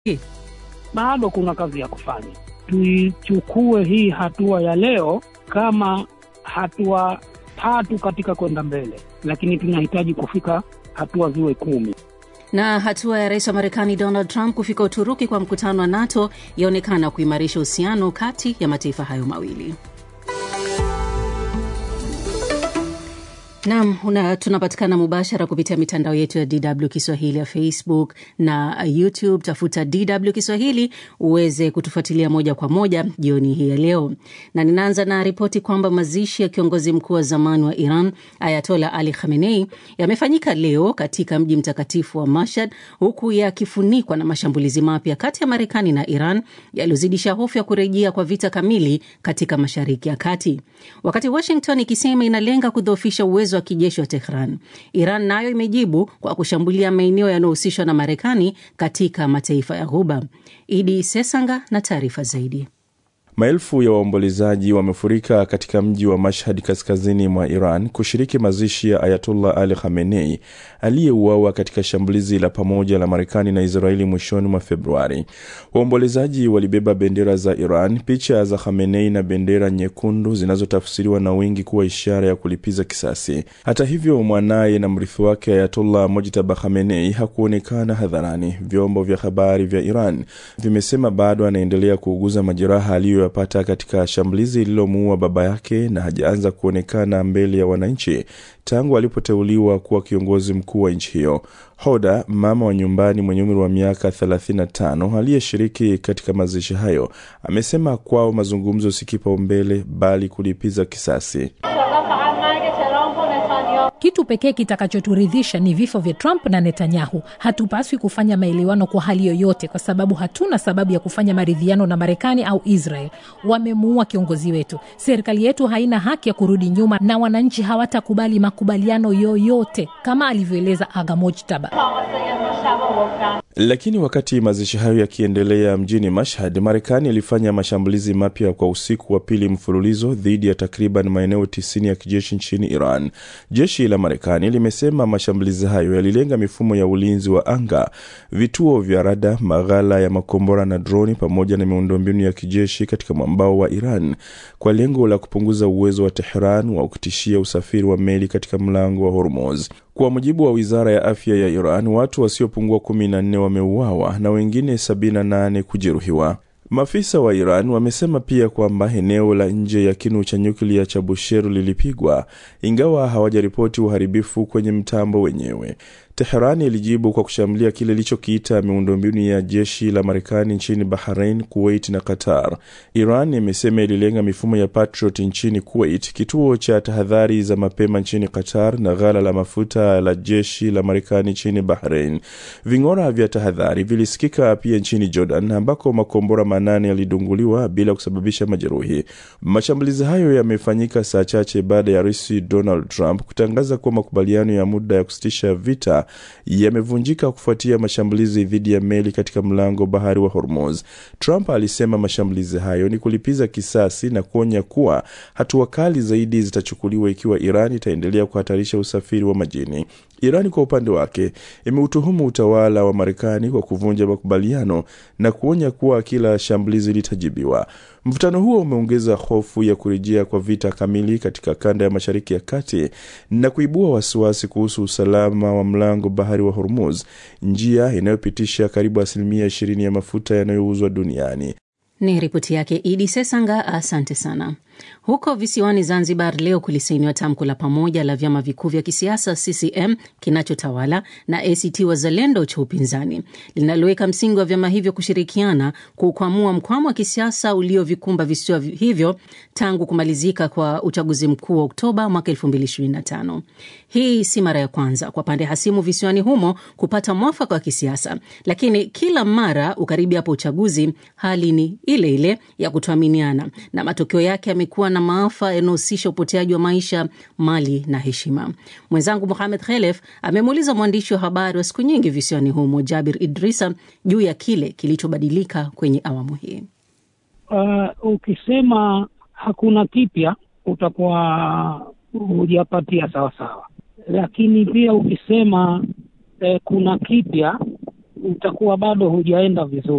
bado kuna kazi ya kufanya. Tuichukue hii hatua ya leo kama hatua tatu katika kwenda mbele, lakini tunahitaji kufika hatua ziwe kumi. Na hatua ya rais wa Marekani Donald Trump kufika Uturuki kwa mkutano wa NATO yaonekana kuimarisha uhusiano kati ya mataifa hayo mawili. Nam tunapatikana mubashara kupitia mitandao yetu ya DW Kiswahili ya Facebook na YouTube. Tafuta DW Kiswahili uweze kutufuatilia moja kwa moja jioni hii ya leo, na ninaanza na ripoti kwamba mazishi ya kiongozi mkuu wa zamani wa Iran Ayatola Ali Khamenei yamefanyika leo katika mji mtakatifu wa Mashhad, huku yakifunikwa na mashambulizi mapya kati ya Marekani na Iran yaliyozidisha hofu ya kurejea kwa vita kamili katika Mashariki ya Kati, wakati Washington ikisema inalenga kudhoofisha uwezo wa kijeshi wa Tehran. Iran nayo imejibu kwa kushambulia maeneo yanayohusishwa na Marekani katika mataifa ya Ghuba. Idi Sesanga na taarifa zaidi. Maelfu ya waombolezaji wamefurika katika mji wa Mashhad kaskazini mwa Iran kushiriki mazishi ya Ayatollah Ali Khamenei aliyeuawa katika shambulizi la pamoja la Marekani na Israeli mwishoni mwa Februari. Waombolezaji walibeba bendera za Iran, picha za Khamenei na bendera nyekundu zinazotafsiriwa na wengi kuwa ishara ya kulipiza kisasi. Hata hivyo, mwanaye na mrithi wake Ayatollah Mojtaba Khamenei hakuonekana hadharani. Vyombo vya habari vya Iran vimesema bado anaendelea kuuguza majeraha aliyo yapata katika shambulizi lililomuua baba yake na hajaanza kuonekana mbele ya wananchi tangu alipoteuliwa kuwa kiongozi mkuu wa nchi hiyo. Hoda, mama wa nyumbani mwenye umri wa miaka 35 aliyeshiriki katika mazishi hayo, amesema kwao mazungumzo si kipaumbele bali kulipiza kisasi. Kitu pekee kitakachoturidhisha ni vifo vya Trump na Netanyahu. Hatupaswi kufanya maelewano kwa hali yoyote, kwa sababu hatuna sababu ya kufanya maridhiano na Marekani au Israel. Wamemuua kiongozi wetu. Serikali yetu haina haki ya kurudi nyuma, na wananchi hawatakubali makubaliano yoyote, kama alivyoeleza Aga Mojtaba. Lakini wakati mazishi hayo yakiendelea mjini Mashhad, Marekani ilifanya mashambulizi mapya kwa usiku wa pili mfululizo dhidi ya takriban maeneo tisini ya kijeshi nchini Iran. Jeshi la Marekani limesema mashambulizi hayo yalilenga mifumo ya ulinzi wa anga, vituo vya rada, maghala ya makombora na droni, pamoja na miundombinu ya kijeshi katika mwambao wa Iran kwa lengo la kupunguza uwezo wa Tehran wa kutishia usafiri wa meli katika mlango wa Hormuz. Kwa mujibu wa wizara ya afya ya Iran, watu wasiopungua 14 wameuawa na wengine 78 kujeruhiwa. Maafisa wa Iran wamesema pia kwamba eneo la nje ya kinu cha nyuklia cha Bushehr lilipigwa, ingawa hawajaripoti uharibifu kwenye mtambo wenyewe. Teherani ilijibu kwa kushambulia kile ilichokiita miundombinu ya jeshi la Marekani nchini Bahrain, Kuwait na Qatar. Iran imesema ililenga mifumo ya Patriot nchini Kuwait, kituo cha tahadhari za mapema nchini Qatar na ghala la mafuta la jeshi la Marekani nchini Bahrain. Ving'ora vya tahadhari vilisikika pia nchini Jordan, ambako makombora manane yalidunguliwa bila kusababisha majeruhi. Mashambulizi hayo yamefanyika saa chache baada ya Rais Donald Trump kutangaza kuwa makubaliano ya muda ya kusitisha vita yamevunjika kufuatia mashambulizi dhidi ya meli katika mlango bahari wa Hormuz. Trump alisema mashambulizi hayo ni kulipiza kisasi na kuonya kuwa hatua kali zaidi zitachukuliwa ikiwa Iran itaendelea kuhatarisha usafiri wa majini. Irani kwa upande wake imeutuhumu utawala wa Marekani kwa kuvunja makubaliano na kuonya kuwa kila shambulizi litajibiwa. Mvutano huo umeongeza hofu ya kurejea kwa vita kamili katika kanda ya Mashariki ya Kati na kuibua wasiwasi kuhusu usalama wa mlango bahari wa Hormuz, njia inayopitisha karibu asilimia ishirini ya mafuta yanayouzwa duniani. Ni ripoti yake Idi Sesanga, asante sana. Huko visiwani Zanzibar leo kulisainiwa tamko la pamoja la vyama vikuu vya kisiasa CCM kinachotawala na ACT Wazalendo cha upinzani linaloweka msingi wa vyama hivyo kushirikiana kukwamua mkwamo wa kisiasa uliovikumba visiwa hivyo tangu kumalizika kwa uchaguzi mkuu wa Oktoba mwaka 2025. Hii si mara ya kwanza kwa pande hasimu visiwani humo kupata mwafaka wa kisiasa, lakini kila mara ukaribi hapo uchaguzi, hali ni ile ile ya kutoaminiana na matokeo yake yamekuwa na maafa yanayohusisha upoteaji wa maisha, mali na heshima. Mwenzangu Mohamed Khelef amemuuliza mwandishi wa habari wa siku nyingi visiwani humo Jabir Idrisa juu ya kile kilichobadilika kwenye awamu hii. Uh, ukisema hakuna kipya utakuwa hujapatia sawasawa, lakini pia ukisema eh, kuna kipya utakuwa bado hujaenda vizuri.